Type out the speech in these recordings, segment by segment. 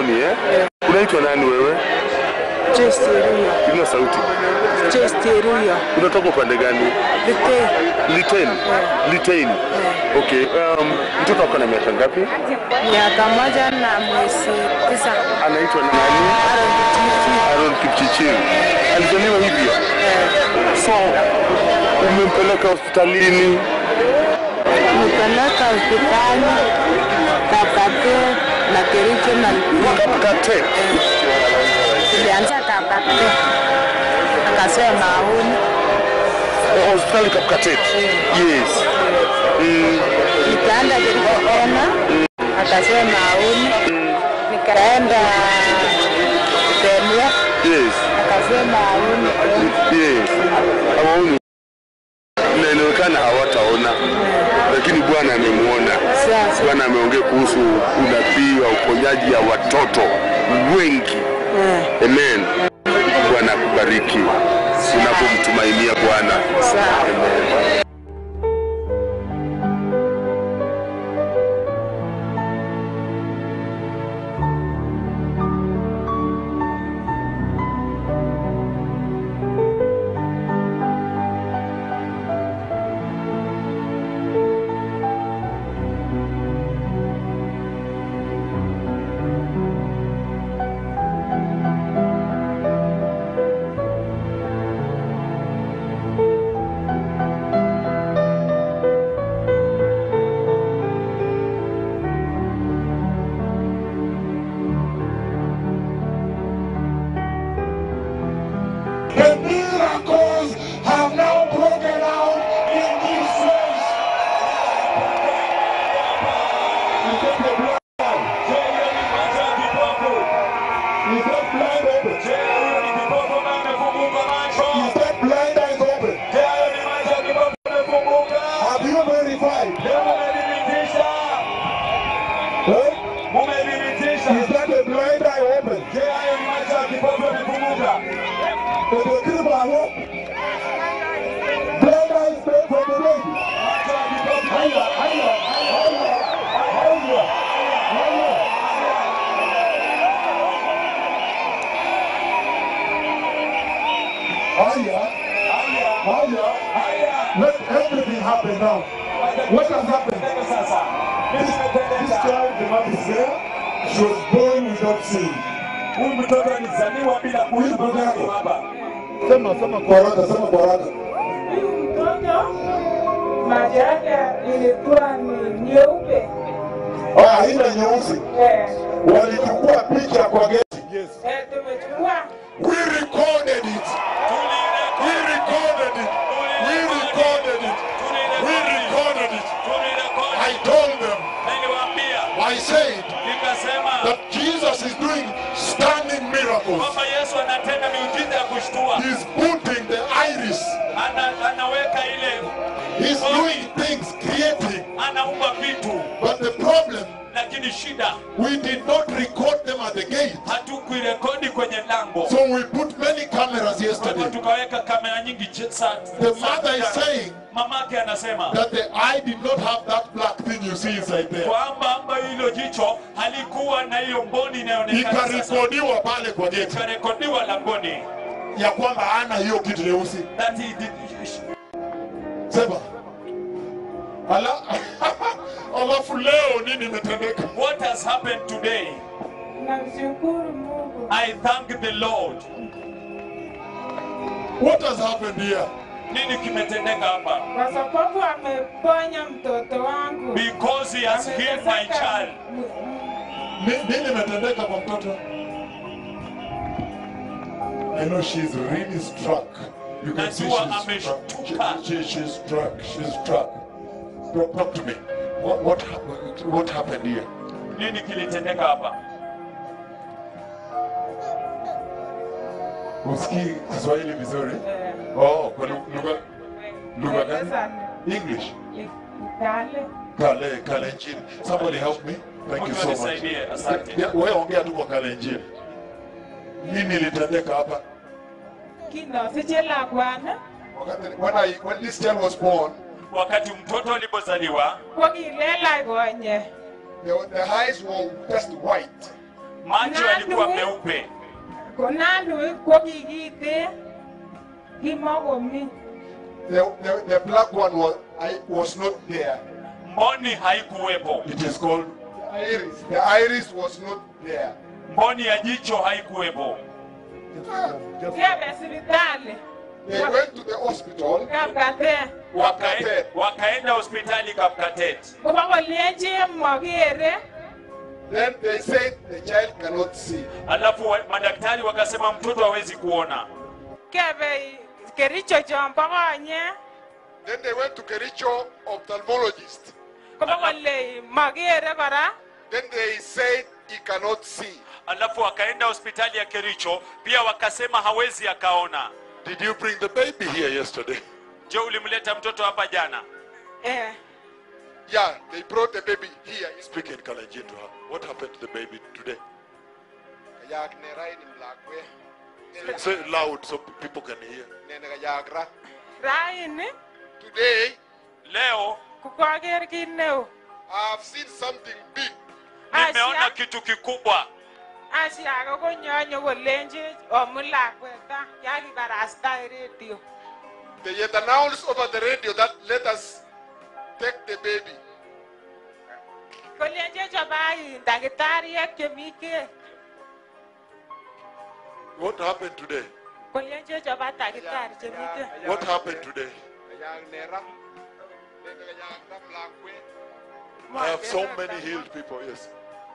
Amboni eh? Unaitwa nani wewe? Chesteruya. Ina sauti. Chesteruya. Unatoka upande gani? Lite. Litein. Litein. Okay. Um, mtoto wako na miaka ngapi? Miaka moja na mwezi tisa. Anaitwa nani? Aaron Kipchirchir. Aaron Kipchirchir. Alizaliwa hivyo. So umempeleka hospitalini Nipeleka hospitali Kapate na Kericho na Kapkate. tulianza Kapate. Akasema haoni. Oh, hospitali Kapkate. Yes. Mm, Nikaenda Kericho tena. Akasema haoni. Nikaenda Kenya. yes. Akasema haoni tena. Yes. Hawaoni. Na inaonekana hawataona, lakini Bwana amemwona. Sasa. Bwana ameongea kuhusu unabii wa uponyaji ya watoto wengi. Eh, Amen. Bwana akubariki unapomtumainia Bwana. sawa. The miracles have now broken out in this place. Is that the blind? Is that blind open? Is that blind eyes open? Have you verified? Huh? Is that the blind eye open? Ndio kile bado. Blind eyes open for the baby. Haya, haya, haya, haya, haya. Haya, haya. Let everything happen now. What has happened? This, this child, the mother is there. She was born without sin. Huyu mtoto alizaliwa bila kuishi baba. Sema, sema kwa haraka, sema kwa haraka. Huyu mtoto macho yake ilikuwa ni nyeupe. Ah, haina nyeusi. Eh, Walichukua picha kwa geti. Yes. eh, tumechukua We recorded it. We recorded it. We recorded it. We recorded it. I told them, Niliwaambia I said nikasema that Jesus is doing stunning miracles. kwamba Yesu anatenda miujiza ya kushtua, He's putting the iris. ana, anaweka ile, He's doing things, creating. anaumba vitu, But the problem, lakini shida we did not record them at the gate. hatukuirekodi kwenye lango. So we put many cameras Kwa hivyo yesterday. tukaweka kamera nyingi ch- sa- The sa- mother is jana. saying mamake anasema that the eye did not have that black thing you see inside there. kwamba ambayo hilo jicho halikuwa na hiyo mboni inayoonekana sasa. Ikarekodiwa pale kwa gate ikarekodiwa langoni ya kwamba hana hiyo kitu nyeusi. that he did, Sema. Ala, alafu leo nini imetendeka? what has happened today namshukuru Mungu. I thank the Lord What has happened here? nini kimetendeka hapa kwa sababu ameponya mtoto wangu. because he has healed my Ameteseka child m- m- Ni- Nini imetendeka kwa mtoto? I know she's really struck. You can see Najua she's struck. ameshtuka. She, she, she's struck. She's struck. Talk, talk to me. What, what, hap- what happened here? nini kilitendeka hapa Usikii Kiswahili vizuri? eh, Oh, kwa lu- lugha lugha gani? Sasa English. ni- Kale Kale, Kalenjin. Somebody help me. Thank you Mungu so much. anisaidie, asante. Yeah, Wewe ongea tu kwa Kalenjin. Nini ilitendeka hapa? kino siche lakwana Wakati when I when this child was born, wakati mtoto alipozaliwa ko kilela konye the, the eyes were just white. macho yalikuwa Nani? meupe Konalui ko kikite kimokomi. The, the, the black one was, I, was not there. mboni haikuwepo It is called the iris. The iris was not there. mboni ya jicho haikuwepo Kebe sipitali. They went to the hospital. Kapkate. Wakae- wakaenda hospitali kapkatet Kobo kolenji mokere. Then they said the child cannot see. alafu wa- madaktari wakasema mtoto hawezi kuona Kebe Kericho chombo konye. Then they went to Kericho ophthalmologist. Kobo kole mokere kora. Then they said he cannot see. alafu wakaenda hospitali ya kericho pia wakasema hawezi akaona Did you bring the baby here yesterday? je ulimleta mtoto hapa jana Eh. Yeah, they brought the baby here. He's Speak in Kalenjin to her. What happened to the baby today? Say it loud so people can hear. Raini Today, leo kokoker kit neo. I've seen something big. nimeona Asia kitu kikubwa Asia konyo kolenji omu lakweta yakibarasta en redio. They had announced over the radio that let us take the baby. Kolenji chobai dakitariek chemi ke. What happened today? Kolenji choba dakitari chemi ke. What happened today? I have so many healed people, yes.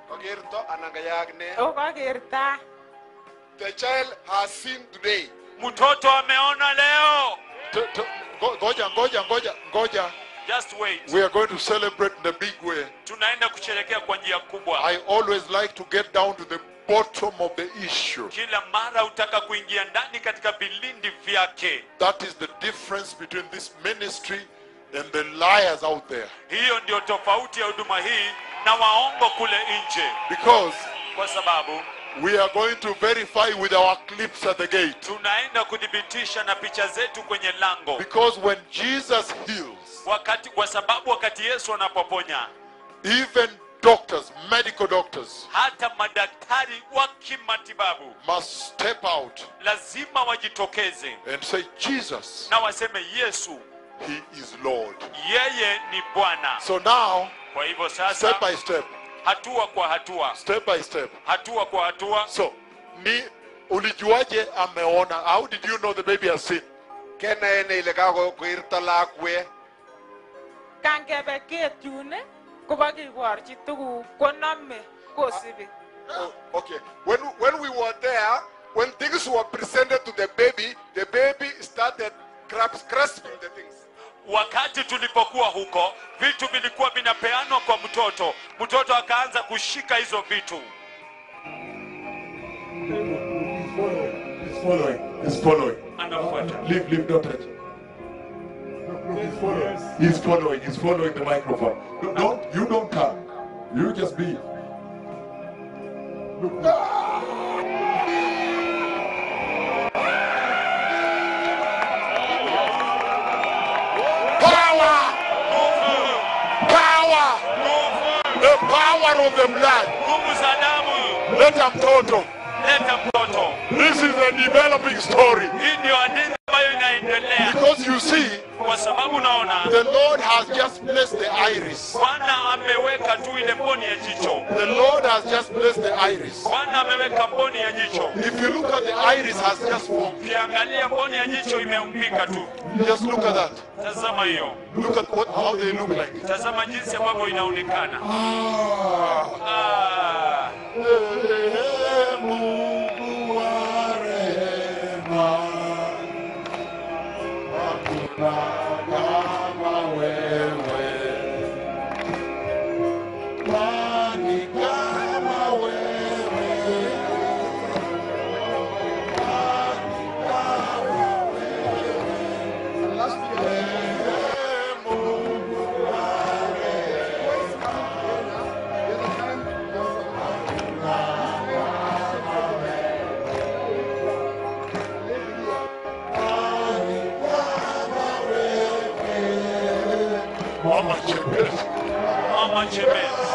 O kokerta. The child has seen today. mtoto ameona leo T- t- go- Goja, Goja, Goja, Goja. just wait We are going to celebrate in a big way. tunaenda kusherekea kwa njia kubwa I always like to get down to the bottom of the issue. kila mara utaka kuingia ndani katika vilindi vyake That is the difference between this ministry and the liars out there. hiyo ndio tofauti ya huduma hii na waongo kule nje Because kwa sababu we are going to verify with our clips at the gate. tunaenda kuthibitisha na picha zetu kwenye lango Because when Jesus heals, wakati kwa sababu wakati yesu anapoponya even doctors, medical doctors, hata madaktari wa kimatibabu must step out lazima wajitokeze and say, Jesus, na waseme yesu He is Lord. yeye ni bwana So now, kwa hivyo step sasa by step, hatua kwa hatua step by step. hatua kwa hatua So, ni ulijuaje ameona? How did you know the baby has seen? Kena ene ile kako kuirta lakwe. Kangebe ket yun kobo kiborchi tuguk konome kosibi. Oh, okay. When when we were there, when things were presented to the baby, the baby started grasp, grasping the things. wakati tulipokuwa huko vitu vilikuwa vinapeanwa kwa mtoto mtoto akaanza kushika hizo vitu He's following. He's following. anafuata Leave, leave, don't touch. He's following. He's following. He's following the microphone. No, Don't you don't come. You just be. Look. Power! Power! The power of the blood. nguvu za damu Leta mtoto. leta mtoto This is a developing story. hii ndio hadithi ambayo inaendelea Because you see, kwa sababu naona the Lord has just blessed the iris. bwana ameweka tu ile mboni ya jicho The Lord has just blessed the iris. bwana ameweka mboni ya jicho If you look at the iris has just formed. ukiangalia mboni ya jicho imeumbika tu Just look at that. tazama hiyo Look at what how they look like. tazama jinsi ambavyo inaonekana Ah. ah. Ee Mungu wa rehema, hakuna kama wewe. Nani kama wewe? Nani kama wewe? Ee Mungu wa Mama Chebet. mama chemezi